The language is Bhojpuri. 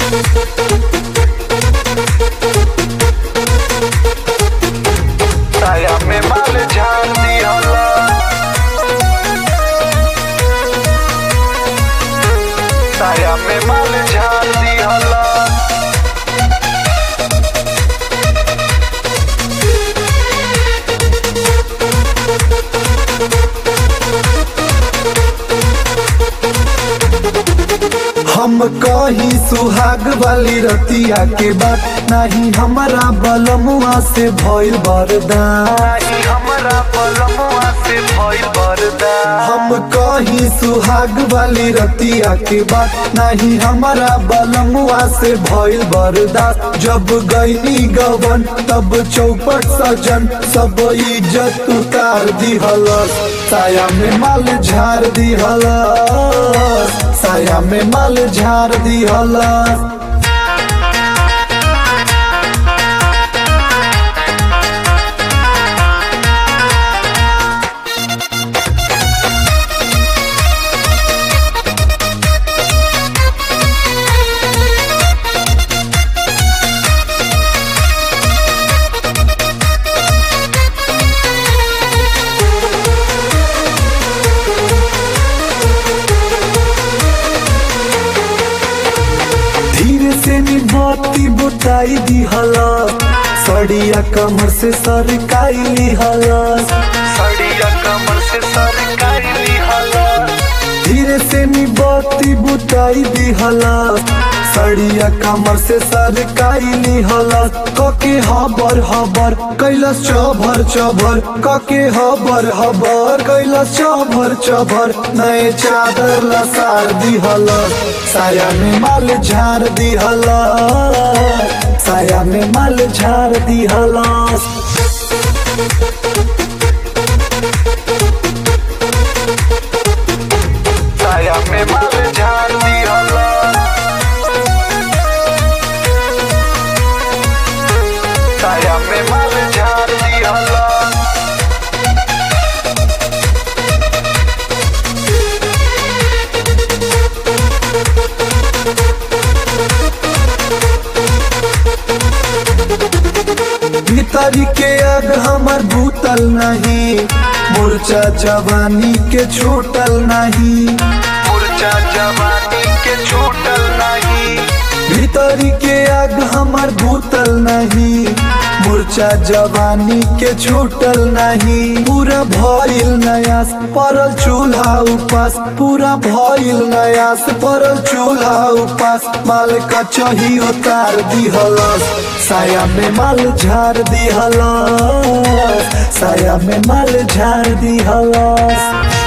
साया में माल झाड़ दिहला साया में माल झाड़ दिहला हम कही सुहाग वाली रतिया के बात नहीं हमारा बलमुआ से भइल बरदान नहीं हमरा पलमुआ से भइल बरदा हम कही सुहाग वाली रतिया के बात नहीं हमारा बलमुआ से भइल बरदास जब गईनी गवन तब चौपट सजन सब इज्जत उतार दिहलस साया में माल झाड़ दिहलस साया में माल झाड़ दिहलस धीरे से निभाती बुताई दिहला सड़िया कमर से सरकाई लिहला सड़िया कमर से सरकारी लिहला धीरे से निभाती बुताई दिहला सड़िया कमर से सरकाई लिहला कके हबर हबर कैलस चभर चभर कके हबर हबर कैलस चभर चभर नए चादर लसार दिहला साया में माल झाड़ दिहला साया में माल झाड़ दिहला साया में माल झाड़ दिहला साया में माल झाड़ दिहला भीतरी के आग हमर भूतल नहीं मूर्छा जवानी के छूटल नहीं मुरझा जवानी के छूटल नहीं भीतरी के आग हमर भूतल नहीं मूर्छा जवानी के छूटल नहीं पूरा भइल नयास परल चूल्हा उपास पूरा भइल नयास परल चूल्हा उपास माल कचही उतार दिहलस साया में माल झाड़ दिहलस साया में माल झाड़ दिहलस